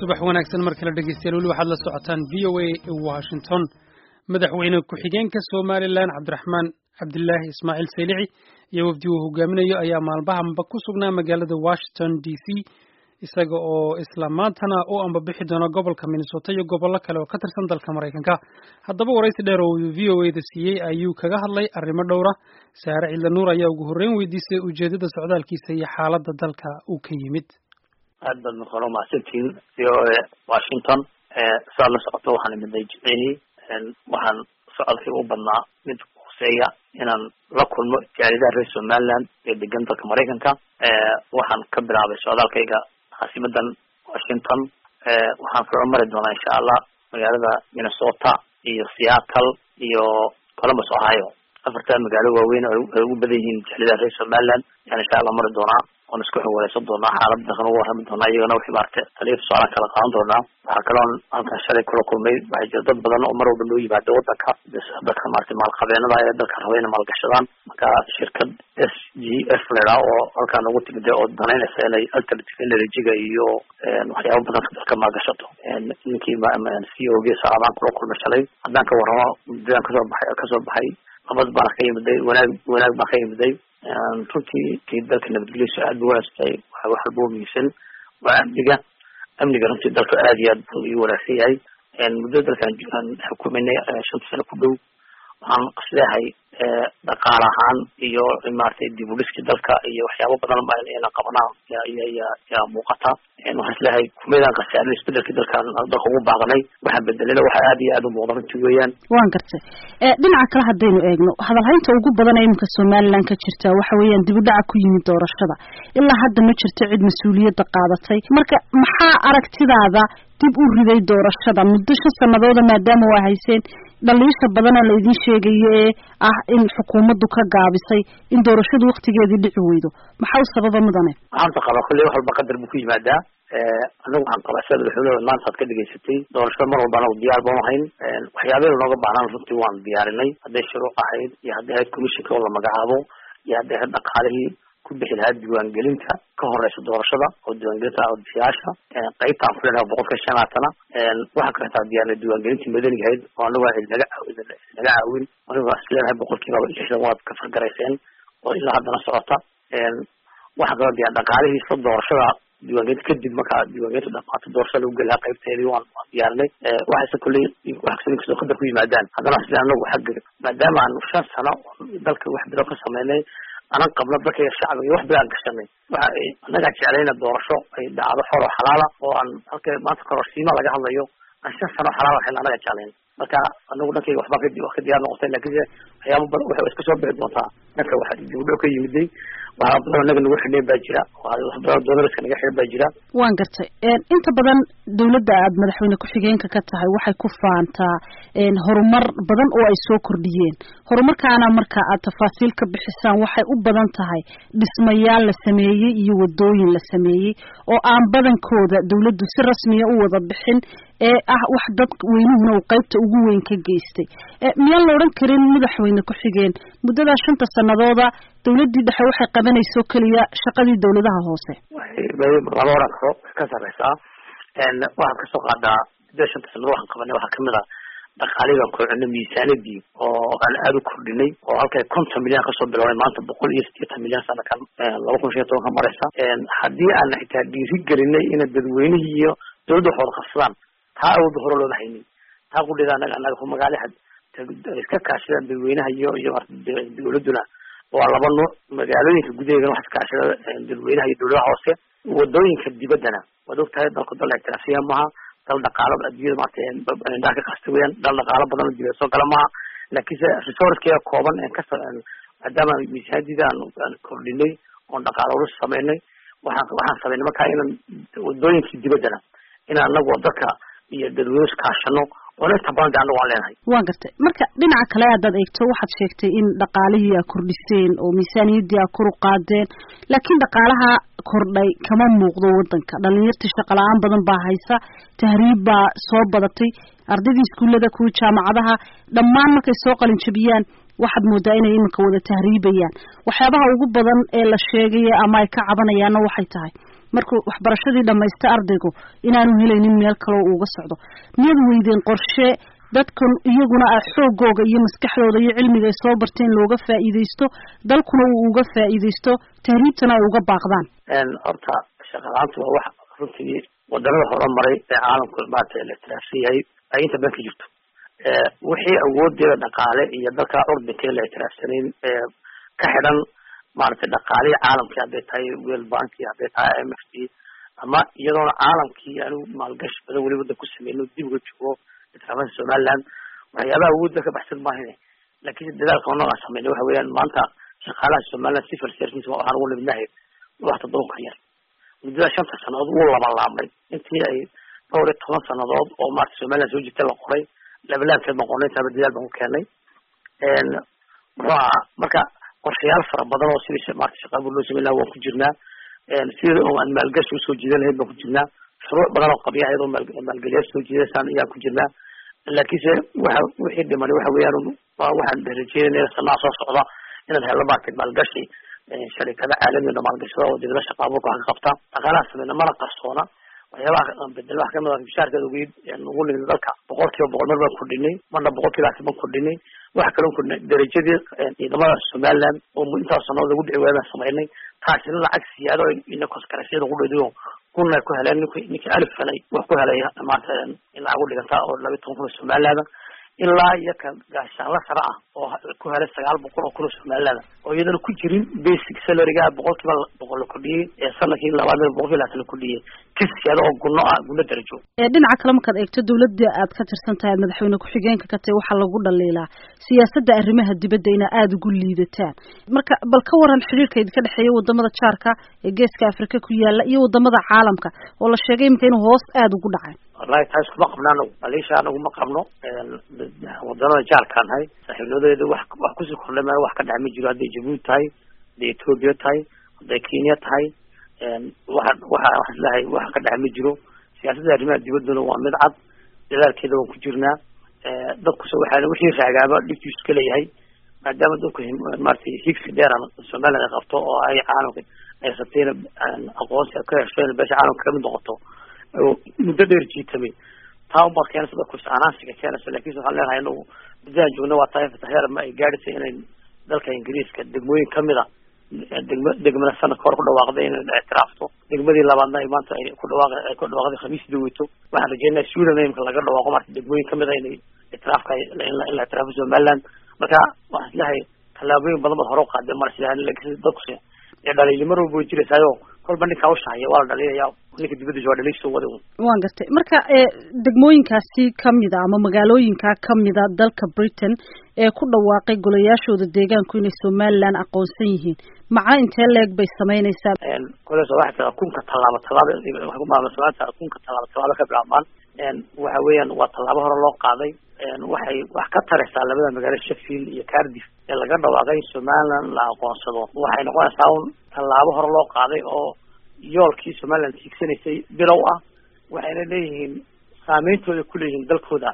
subax wanaagsan mar kale dhegeystayaal weli waxaad la socotaan v o a washington madaxweyne ku-xigeenka somalilan cabdiraxmaan cabdilaahi ismaaciil saylici iyo wafdi uu hogaaminayo ayaa maalmahanba ku sugnaa magaalada washington d c isaga oo isla maantana u ambabixi doona gobolka minnesota iyo gobollo kale oo ka tirsan dalka maraykanka haddaba waraysi dheer oo uu v o a da siiyey ayuu kaga hadlay arrimo dhowra saare ciidla nuur ayaa ugu horreyn weydiisay ujeedada socdaalkiisa iyo xaaladda dalka uu ka yimid aad baad marka mahadsantihiin v o a washington saad la socoto waxaan imidnay jimcihii waxaan socodkayga u badnaa mid huseeya inaan la kulmo jaaridaha reer somaliland ee degan dalka maraykanka waxaan ka bilaabay socdaalkayga caasimadan washington waxaan kaloo mari doonaa insha allah magaalada minnesota iyo seattle iyo columbus ohio afartaa magaalo waaweyn ay ugu badan yihiin jaalidaha reer somaliland ayaan insha allah mari doonaa oon isku xawaleysan doonaa xaalada dalkan ugu warrami doonaa iyagana wixii maaragtay taliya tusaalaan kala qaadan doonaa waxaa kaloon halkan shalay kula kulmay waxaa jira dad badan oo mar walba loo yimaado wadanka dadka maaragtay maalqabeenada ee dalka raba inay maalgashadaan marka shirkad s g f ladhaa oo halkaan ugu timid oo danaynaysa inay alternative energy-ga iyo waxyaaba badan dalka maalgashato ninkii c o g saacadaan kula kulmay shalay haddaan ka warramo muddadaan kasoo baxay kasoo baxay nabad baan ka yimiday wanaag wanaag baan ka yimiday runtii kii dalka nabadgelyosu aad bu wanaagsantahay waa wax walba muhiimsan waa amniga amniga runtii dalka aad iyo aad bu ii wanaagsan yahay muddo dalkan aan xukuminay shanta sano ku dhow waxaan isleehay dhaqaale ahaan iyo maaragtay dib u dhiskii dalka iyo waxyaabo badan ba inaan qabanaa ya yaa muuqata waxaan isleehay kumeydaan khasaarin isbedelkii dalkan dalka ugu baaqnay waxaa bedelena waxa aad iyo aad u muuqda runtii weeyaan waan gartay dhinaca kale haddaynu eegno hadalhaynta ugu badan ee iminka somaliland ka jirta waxa weeyaan dib u dhaca ku yimid doorashada ilaa hadda ma jirto cid mas-uuliyadda qaadatay marka maxaa aragtidaada dib u riday doorashada muddo shan sanadooda maadaama waa hayseen dhaliisha badana la idiin sheegayo ee ah in xukuumaddu ka gaabisay in doorashadu waktigeedii dhici weydo maxaa u sababa mudane waxaanta qabaa kulley wax walba qadar buu ku yimaadaa anagu waxaan qabaa sida madaxweynaha maanta aad ka dhegaysatay doorashada mar walba anagu diyaar baan ahayn waxyaabeenu nooga baahnaan runtii waan diyaarinay hadday shuruuc ahayd iyo hadday ahayd commissionka oo la magacaabo iyo hadday ahayd dhaqaalihii ku bixi lahaa diiwaangelinta ka horeysa doorashada oo diiwaangelinta codbixiyaasha qaybtaan ku leenaha boqolka shanaatana waxaa kaletaa diyaarnay diiwaangelintii madaniga ahayd oo anagu aan naga naga caawin anigu aan isleenahay boqolkiiba lixdan waad ka fargarayseen oo ilaa haddana socota waxaa kaloo diyaar dhaqaalihii isla doorashada diiwaangelinta kadib markaa diiwaangelinta dhamaata doorashada lagu geli lahaa qaybteedii waan waan diyaarinay waxayse kulley wax kasta inkastoo qadar ku yimaadaan haddana isle anagu xagga maadaama aan shan sano dalka wax bilo ka sameynay anan qabno dadka shacbiga iyo wax bilaan gashanay waxa annagaa jeclayna doorasho ay dhacdo xor oo xalaala oo aan halka maanta kororsiima laga hadlayo aan shan sano xalaal waxayna annaga jeclayn marka anagu dhankayga waxbaa ka wax ka diyaar noqotay laakiinse waxyaaba badan waxay iska soo bixi doontaa dhanka waxa dib u dhow ka yimiday waxaa badan anaga nagu xidhneen baa jira wax badan doonariska naga xidhan baa jira waan gartay inta badan dawladda aad madaxweyne ku-xigeenka ka tahay waxay ku faantaa horumar badan oo ay soo kordhiyeen horumarkaana marka aad tafaasiil ka bixisaan waxay u badan tahay dhismayaal la sameeyey iyo wadooyin la sameeyey oo aan badankooda dawladdu si rasmiya u wada bixin ee ah wax dad weynuhuna uu qaybta ugu weyn ka geystay miyaan la odhan karin madaxweyne ku-xigeen muddadaa shanta sanadooda dawladdii dhexe waxay qabanayso keliya shaqadii dawladaha hoose lama oran karo way ka sareysaa waxaad kasoo qaadaa muddada shanta sanado waxaan qabanay waxaa kamid ah dhaqaalihii baan kordhinay miisaanadii oo aan aada u kordhinay oo halkay konton milyan kasoo bilownay maanta boqol iyo sideetan milyan sanakan laba kun shan toban ka mareysa haddii aan xitaa dhiiri gelinay ina dadweynihii iyo dawladda wax wada qabsadaan taa awoodba hore looma haynin taa qudheeda anaga anaga ku magaali iska kaashadaan dadweynaha iyo iyo dawladduna waa laba nuuc magaalooyinka gudaheedana wax iskaashada dadweynaha iyo dawladaha hoose wadooyinka dibaddana waad og tahay dalka dal ictiraafsiya maaha dal dhaqaalo adduunyada maarata indhaha ka kasta weyaan dal dhaqaalo badan oo dibada soo gala maaha laakiinse resourcekeeda kooban en kas maadaama miisaanadiida aan kordhinay oon dhaqaalo urus sameynay waxaan waxaan sameynay markaa inaan wadooyinkii dibaddana inaan anagu dadka iyo dadweyne iskaashano oona inta badan de anagu aan leenahay waan gartay marka dhinaca kale haddaad eegto waxaad sheegtay in dhaqaalihii aa kordhiseen oo miisaaniyaddii aa kor u qaadeen laakiin dhaqaalaha kordhay kama muuqdo waddanka dhalinyartii shaqa la-aan badan baa haysa tahriib baa soo badatay ardaydii iskuullada kuwa jaamacadaha dhammaan markay soo qalin jabiyaan waxaad moodaa inay iminka wada tahriibayaan waxyaabaha ugu badan ee la sheegaya ama ay ka cabanayaanna waxay tahay markuu waxbarashadii dhamaysta ardaygu inaanu helaynin meel kaloo uuga socdo miyad weydeen qorshe dadkan iyaguna ah xoogooga iyo maskaxdooda iyo cilmiga ay soo barteen looga faa'iidaysto dalkuna uu uga faa'iidaysto tahriibtana ay uga baaqdaan horta shaqalaanta waa wax runtii wadanada horumaray ee caalamku maarata la ictiraafsan yahay ay inta badan ka jirto wixii awoodeeda dhaqaale iyo dalka urdinka la ictiraafsanayn ka xidhan maaragtay dhaqaalihii caalamkii hadday tahay world banki hadday tahay i m f t ama iyadoona caalamkii anigu maalgashi badan weli wadan ku sameyno dib uga joogo ictiraafada somaliland waxyaabaha awoodda ka baxsan maahine laakiin dadaalka oo noogaan sameynay waxa weeyaan maanta shaqaalaha somaliland civil service waxaan ugu nimidnahay wax todoban ka yar muddada shanta sanadood wuu labalaabmay intii ay dhowr iyo toban sanadood oo maarata somaliland soo jirta la qoray labalaabkeed baan qornay intaaba dadaal baan ku keenay muxuu ahaa marka qorshayaal fara badan oo sidii maarata shaqaabur loo sameyn lahaa waan ku jirnaa sida oo aan maalgashi usoo jiidan lahayd baan ku jirnaa shuruuc badan oo qabya iyadoo maalgeliyaal soo jiidaysaan ayaan ku jirnaa laakiinse waxa wixii dhimani waxa weeyaan waxaan rajeynayna sanaa soo socda inaan helno maarata maalgashi sharikada caalamiga maalgashada oo dibada shaqaaburka wax ka qabta dhaqaalaha sameyna mana qarsoona waxyaabaha bedel wax kamid a bishaarkeed ugu ugu nimid dalka boqol kiiba boqol mar baan kordhinay marna boqol kiiba asi baan kordhinay waxa kaloo kordhinay darajadii ciidamada somaliland oo intaas sanood lagu dhici waaya baan samaynay taasina lacag siyaado ina koskarasiyada ugu dhediyo kuna ku heleen nink ninkii alif helay wax ku helay maanta in lacag u dhiganta oo laba toban kun oo somaliland ilaa iyo ka gaashaanla sare ah oo ku helay sagaal boqol oo kun oo somaliland oo iyadana ku jirin basic salaryga boqol kiiba boqol la kordhiyey ee sanadkii labaad boqol kiiba labaatan la kordhiyey kisyada oo gunno ah gunno darajo dhinaca kale markaad eegto dawladda aad ka tirsan tahay madaxweyne ku-xigeenka ka tahay waxaa lagu dhaliilaa siyaasadda arrimaha dibadda ina aada ugu liidataan marka bal ka waran xidhiirka idinka dhexeeya wadamada jaarka ee geeska afrika ku yaala iyo wadamada caalamka oo la sheegay imika inuu hoos aada ugu dhacay wallahi taas kuma qabno anagu maleesha anagu ma qabno wadanada jaarkaan nahay saaxiibnimadeeda wax wax kusii kordhay ma wax ka dhex ma jiro hadday jabuuti tahay hadday ethoobia tahay hadday kenya tahay waxa waxa wax islahay wax ka dhex ma jiro siyaasadda arrimaha dibadduna waa mid cad dadaalkeeda waan ku jirnaa dadkuse waxaa wixii raagaaba dhibkiisu iska leeyahay maadaama dadku maratay higsi dheeran somaliland ay qabto oo ay caalamka ay rabtayna aqoonsi ka hesho in beesha caalamka kamid noqoto muddo dheer jiitamay taa unbaad keenaysa dadku is-anaansiga keenaysa lakin waxaan leenahay inagu muddaan joogna waa tahay fataheer ma ay gaadhaysa inay dalka ingiriiska degmooyin kamid a degma degmada sanadka hore ku dhawaaqday inay ictiraafto degmadii labaadna ay maanta ay ku dhawaaq ay ku dhawaaqday khamiisdii weyto waxaan rajeynaya sweden imika laga dhawaaqo marka degmooyin kamid a inay ictiraafka in la ictiraafo somaliland marka waxaan islahay tallaabooyin badan baad hore u qaaday mar sida lakin dadkuse ee dhaliilimo walba way jiraysaayo kolba ninkaa ushahaya waa la dhaliilaya ninka dibaddiisa waa dhaliilsoo wada un waan gartay marka degmooyinkaasi kamida ama magaalooyinkaa kamida dalka britain ee ku dhawaaqay golayaashooda deegaanku inay somaliland aqoonsan yihiin macno intee leeg bay samaynaysaa koleso waxay tahay kunka tallaabo tallaaba waxay ku maamulsamaanta kunka tallaabo tallaaba ka bilaabmaan waxa weeyaan waa tallaabo hore loo qaaday waxay wax ka taraysaa labada magaalo sheffield iyo cardiff ee laga dhawaaqay in somaliland la aqoonsado waxay noqonaysaa un tallaabo hore loo qaaday oo yoolkii somaliland tiigsanaysay bilow ah waxayna leeyihiin saameyntooda kuleeyihiin dalkooda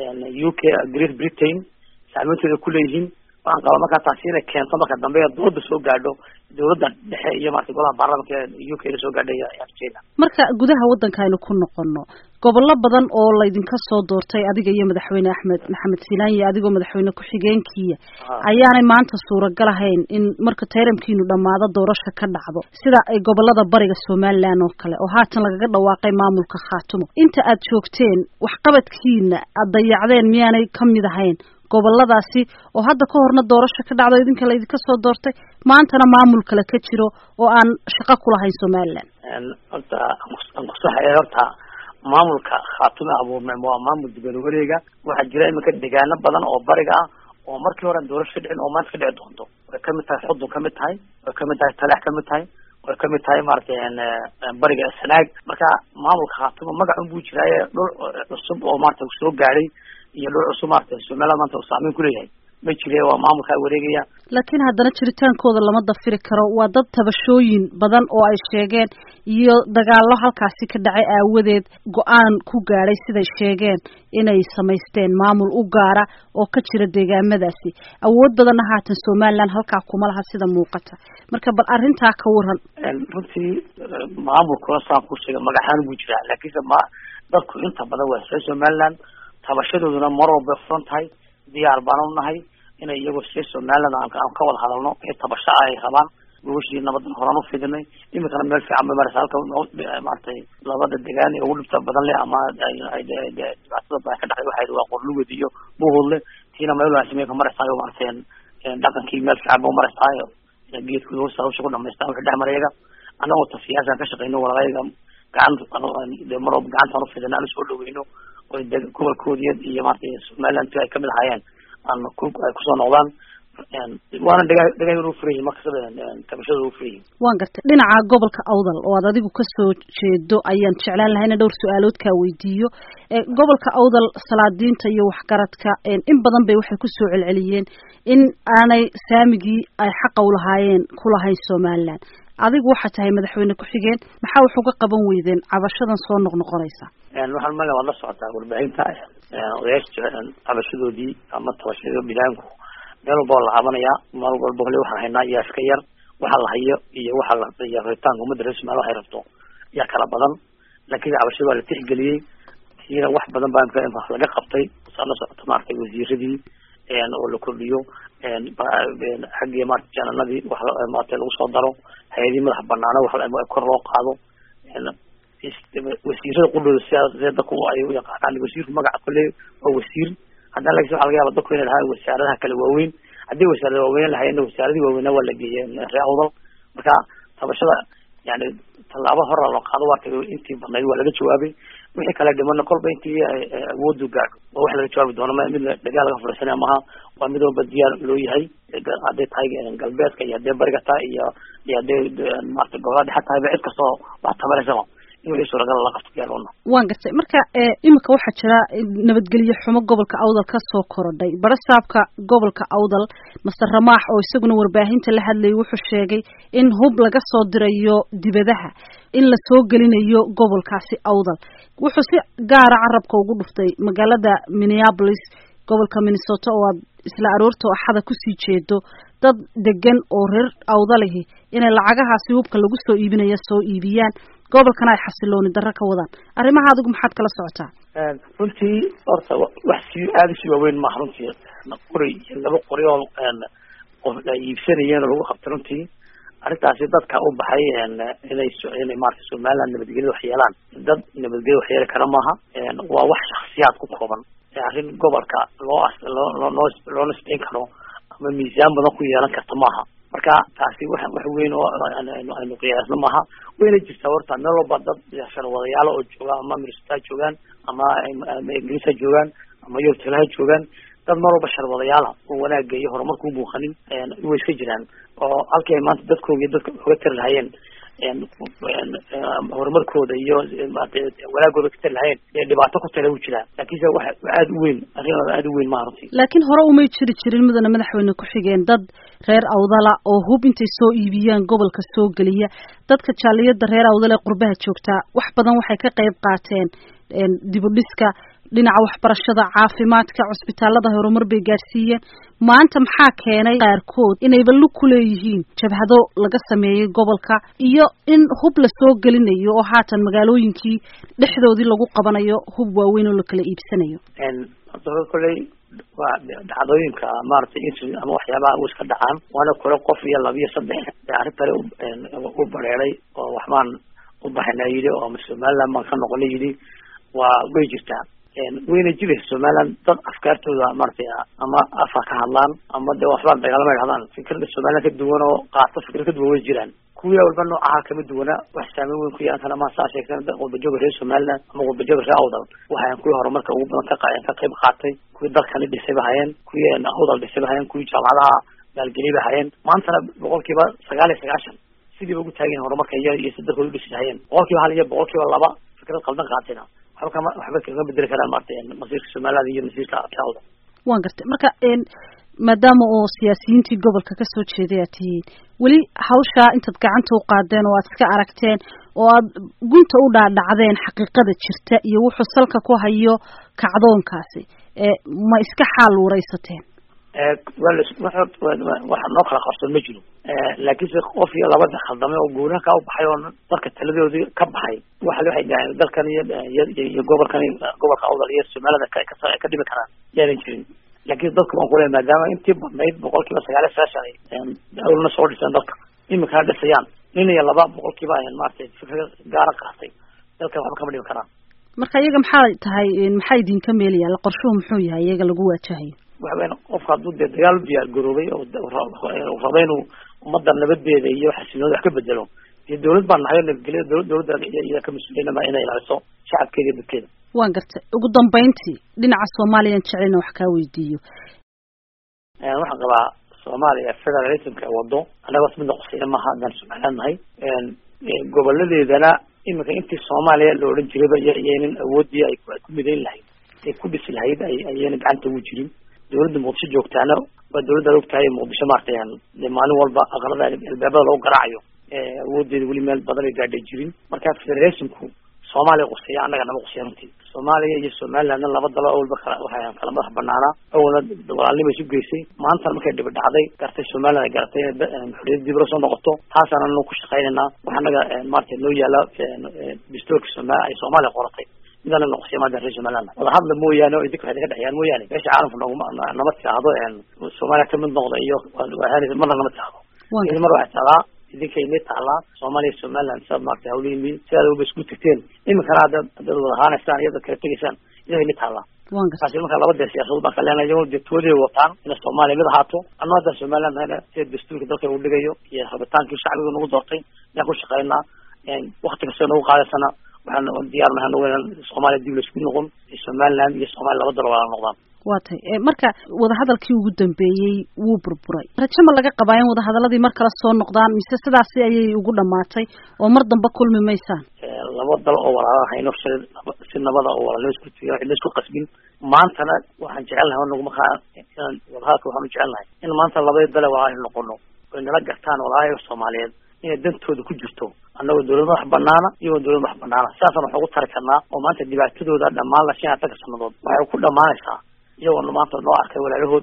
u k great britain saameyntooda kuleeyihiin waxaan qabaa markaa taasi inay keento marka dambe dooda soo gaadho dawladda dhexe iyo marata golaha baarlamanka u k la soo gaadhay ayaan rajeyna marka gudaha waddanka aynu ku noqono gobollo badan oo laydinka soo doortay adiga iyo madaxweyne axmed maxamed silaan iyo adigoo madaxweyne ku-xigeenkiya ayaanay maanta suuragal ahayn in marka tayramkiinu dhammaado doorasha ka dhacdo sida ay gobolada bariga somaliland oo kale oo haatan lagaga dhawaaqay maamulka khaatumo inta aad joogteen waxqabadkiina aad dayacdeen miyaanay kamid ahayn goboladaasi oo hadda ka horna doorasho ka dhacdo idinka laydinka soo doortay maantana maamul kale ka jiro oo aan shaqo kulahayn somaliland horta aan kusaxaya horta maamulka khaatume abuurmay waa maamul dibada wareega waxaa jira iminka deegaano badan oo bariga ah oo markii hore aan doorasho ka dhicin oo maanta ka dhici doonto way kamid tahay xudun kamid tahay way kamid tahay talax kamid tahay way kamid tahay maratay bariga sanaag marka maamulka khaatume magacun buu jiraaye dhul cusub oo maarata soo gaadhay iyo dhul cusub maarata somaliland maanta uu saameyn kuleeyahay ma jire waa maamulkaa wareegaya laakiin haddana jiritaankooda lama dafiri karo waa dad tabashooyin badan oo ay sheegeen iyo dagaallo halkaasi ka dhacay aawadeed go-aan ku gaadhay siday sheegeen inay samaysteen maamul u gaara oo ka jira deegaamadaasi awood badanna haatan somaliland halkaa kuma laha sida muuqata marka bal arrintaa ka waran runtii maamulkuna saan ku sheegay magaxaan buu jiraa laakiinse ma dadku inta badan waa see somaliland tabashadooduna mar walba furan tahay diyaar baan u nahay inay iyagoo see somaliland aan ka wada hadalno wixii tabasho ah ay rabaan gogashii nabadan horaan ufidinay iminkana meel fiican bay maraysa halka maaragtay labada degaan ee ugu dhibta badan leh ama dhibaatada badan ka dhacday waxay waa qorlugod iyo buhoodle tiina meel wanaagsan bay ka maraysaa maaragtay dhaqankii meel fiican ba maraysaa geedkooda hoosta hawsha ku dhamaystaan wixii dhex marayaga annagoo ta siyaasaan ka shaqeyno walaalayaga gacan mar walba gacantaan ufidina aan usoo dhaweyno oo gobolkoodiya iyo maaragtay somaliland ay kamid ahaayeen aan ku ay kusoo noqdaan waana dhaga dhagahay u furan yihin markasaba tabashada u furan yihin waan gartay dhinaca gobolka awdal oo aad adigu kasoo jeedo ayaan jeclaan lahay ina dhowr su-aalood kaa weydiiyo gobolka awdal salaadiinta iyo waxgaradka in badan bay waxay kusoo celceliyeen in aanay saamigii ay xaqa ulahaayeen kulahayn somaliland adigu waxaa tahay madaxweyne ku-xigeen maxaa wax uga qaban weydeen cabashadan soo noqnoqonaysa waxaan maga waad la socotaa warbaahinta odayaasha cabashadoodii ama tabashada bilaanku meel walba la cabanaya meel walba hole waxaan haynaa iyo iska yar waxa la hayo iyo waxa la iyo rabitaanka ummadda reer somalia waxay rabto yaa kala badan laakiin cabashada waa la tixgeliyey tiina wax badan baa imka laga qabtay saa la socota maaragtay wasiiradii oo la kordhiyo xaggii maarata jananadii wax maarata lagu soo daro hay-adii madax banaana wax kor loo qaado wasiirada qudhooda sidaa see dadku ay u yaqaanaan wasiirku magaca kole waa wasiir haddana lakin waxa laga yaaba dadku inay lahaan wasaaradaha kale waaweyn haddii wasaarada waaweyn lahayeenna wasaaradii waaweynaa waa la geeyey ree awdal marka tabashada yani tallaabo hora loo qaado waa tagay intii badnayd waa laga jawaabay wixii kale dhimana kolba intii awoodu gaadho waa wax laga jawaabi doono mid dagaal laga furaysanaya maha waa mid walba diyaar loo yahay hadday tahay galbeedka iyo haddee bariga tahay iyo iyo hadday maarata gobolada dhexe tahayba cid kastoo wax tabanaysaba in wixii suuragal la qabto diyaar loona waan gartay marka imika waxaa jira nabadgelyo xumo gobolka awdal kasoo korodhay barasaabka gobolka awdal master ramaax oo isaguna warbaahinta la hadlayay wuxuu sheegay in hub laga soo dirayo dibadaha in la soo gelinayo gobolkaasi awdal wuxuu si gaara carabka ugu dhuftay magaalada minneapolis gobolka minnesota oo aad isla aroorta axada kusii jeedo dad degan oo reer awdalihi inay lacagahaasi hubka lagu soo iibinaya soo iibiyaan gobolkana ay xasilooni darro ka wadaan arrimaha adigu maxaad kala socotaa runtii horta wax si aada usii waaweyn maaha runtii qori iyo laba qori oo qof ay iibsanayeen oo lagu qabtay runtii arrintaasi dadka u baxay inay inay maarata somaliland nabadgelya wax yeelaan dad nabadgelya wax yeeli kara maaha waa wax shaksiyaad ku kooban arrin gobolka loo loo loo loo nisbeyn karo ama miisaan badan ku yeelan karta maaha marka taasi wax wax weyn oo aynu qiyaasno maaha wayna jirtaa horta meel walba dad sharwadayaalo oo jooga ama minnesota joogaan ama ama ingiriisa joogaan ama yortelaha joogaan dad mar walba sharwadayaala oo wanaagga iyo horumarka u muuqanin way iska jiraan oo halkii ay maanta dadkooga iyo dadka oga tari lahayeen horumarkooda iyo wanaagooda ka tari lahayeen ee dhibaato ku tala u jiraa laakiinse wax aada u weyn arrin aada u weyn maha runtii laakiin hore umay jiri jirin mudana madaxweyne ku-xigeen dad reer awdala oo hub intay soo iibiyaan gobolka soo geliya dadka jaaliyada reer awdal ee qurbaha joogtaa wax badan waxay ka qayb qaateen dibudhiska dhinaca waxbarashada caafimaadka cusbitaalada horumar bay gaadhsiiyeen maanta maxaa keenay qaarkood inayba lug ku leeyihiin jabhado laga sameeyey gobolka iyo in hub la soo gelinayo oo haatan magaalooyinkii dhexdoodii lagu qabanayo hub waaweyn oo la kala iibsanayo kolley waa dhacdooyinka maaragtay in ama waxyaabaha u iska dhacaan waana kole qof iyo laba iyo saddex arrintale u bareeray oo waxbaan u baxayna yidhi oo ama somaliland baan ka noqona yidhi waa way jirtaa wayna jiraysa somaliland dad afkaartooda maaragtay ama afa ka hadlaan ama de waxbaa dagaalama dhahdaan fikrada somaliland ka duwan oo qaato fikrad ka duwan way jiraan kuwii walba noocaha kama duwana wax saameyn weyn ku yeelan kara ma saa sheegtan qurbajoga reer somaliland ama qurbajoga reer awdal waxayan kuwii horumarka ugu badan ka ka qayb qaatay kuwii dalkani dhisay ba hayeen kuwii awdal dhisay ba hayeen kuwii jaamacadaha maalgeliyay ba hayeen maantana boqolkiiba sagaal iyo sagaashan sidiiba ugu taageen horumarka iyo iyo si dalkooda udhisi hayeen boqolkiiba hal iyo boqolkiiba laba fikrad qaldan qaatayna waxba kama waxba kaga bedeli karaan maarata masiirka somaliland iyo masiirka awdal waan gartay marka maadaama oo siyaasiyiintii gobolka kasoo jeeday aad tihiin weli hawshaa intaad gacanta u qaadeen oo aad iska aragteen oo aad gunta u dhaadhacdeen xaqiiqada jirta iyo wuxuu salka ku hayo kacdoonkaasi ma iska xaal waraysateen waxa noo kala qarsoon ma jiro laakiinse qof iyo labada khaldamay oo guuraha ka u baxay oo dadka taladoodii ka baxay waxa waxay dhaaheen dalkan iyo iyo gobolkan gobolka awdal iyo somaalida ka dhimi karaan yaadan jirin laakiin dadku waan kule maadaama intii badnayd boqol kiiba sagaal iyo sagaashan awlna soo dhiseen dalka iminkana dhisayaan nin iyo laba boqol kiiba maratay fikra gaara qaatay dalkan waxba kama dhimi karaan marka iyaga maxaa tahay maxaa idinka meelaya qorshuhu muxuu yahay iyaga lagu waajahayo waxa weyan qofka hadduu dee dagaal u diyaar garoobay oo raba inuu ummadda nabadeeda iyo xasilnooda wax ka bedelo dee dawlad baan nahay oo nabadgelya dawlad dawladda iya ka mas-uuliyana inay ilaaliso shacabkeeda iyo dadkeeda waan gartay ugu dambeyntii dhinaca soomaaliyan jecelina wax kaa weydiiyo waxaan qabaa soomaaliya federalismka ee wado annagoos midna qusayna maaha haddaan somaliland nahay goboladeedana iminka intii soomaaliya la odhan jirayba iyaynan awoodii ay ku midayn lahayd ay ku dhisi lahayd ayayna gacanta ugu jirin dawladda muqdisho joogtaana waa dawladda ad ogtahay muqdisho maartay dee maalin walba aqalada albaabada lagu garaacayo awoodeeda weli meel badan ay gaadhay jirin marka federationku soomaaliya quseeya annaga nama quseya runtii soomaaliya iyo somalilandna laba dalo awalba kala waxay kala madax banaanaa awalna walaalnima isu geysay maantana markay dhibi dhacday gartay somaliland ay garatay inay xorriyad dib ula soo noqoto taasaan anu ku shaqaynaynaa waxa annaga maarata noo yaala dastuurka sooma ay soomaaliya qoratay midana noqosay maanta reer somaliland wada hadla mooyaane oo idinka waxay naga dhexyaan mooyaane meesha caalamka nooguma nama tiaahdo soomaaliya kamid noqda iyo marna nama tiaahdo mar waxay taadaa idinka inay taalaa soomaaliya somaliland sidaad maarata hawlihiin sidaad ba isku tagteen iminkana haddaad haddaad wada haanaysaan iyada kala tegaysaan idinka inay taalaa taasi marka laba dee siyaasadood baan ka leenahay iyagoo dee tooday wataan inay soomaaliya mid ahaato anna haddaan somaliland nahayna sida dastuurka dalka uu dhigayo iyo rabitaankii shacbiga nagu doortay ayaan ku shaqaynaa wakti kasta nagu qaadaysana waxaan diyaar nahay nagu inaan soomaaliya dib laisku noqon somaliland iyo soomaaliya laba dalo wala noqdaan waa tay marka wadahadalkii ugu dambeeyey wuu burburay rajo ma laga qabaa in wadahadaladii mar kale soo noqdaan mise sidaasi ayay ugu dhamaatay oo mar damba kulmi maysaan laba dal oo walaala hayno si nabada oo walaalnimo isku cidna isku qasbin maantana waxaan jecelnahay anaguma kaa inaan wadahadalka waxaan u jecelnahay in maanta labadii dale walaala noqono oy nala gartaan walaalaha soomaaliyeed inay dantooda ku jirto annagoo dawlad madax banaana iyagoo dawlad madax banaana sidaasaan wax ugu tari karnaa oo maanta dhibaatadooda dhammaan la shan atanka sanadood waxay ku dhamaanaysaa iyagoo maanta noo arkay walaalahood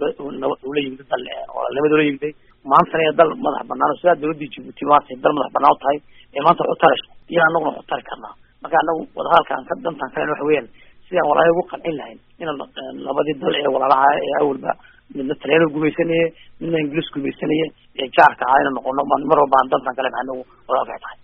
ula yimid dal walaalnimada ula yimiday maantana ee dal madax banaan sidaa dawladdii jibuuti maartay dal madax banaan u tahay ee maanta wax u tarayso iyo annaguna wax u tari karnaa marka anagu wadahadalkaan ka dantaan kalen waxa weeyaan sidaan walaalaha ugu qancin lahayn inaan labadii dal ee walaalaha ee awalba midna talyaano gumaysanaya midna ingiliis gumaysanaya ee jaarka ahaa inaan noqono mar walba aan dantaan kale anagu wadahadalka tahay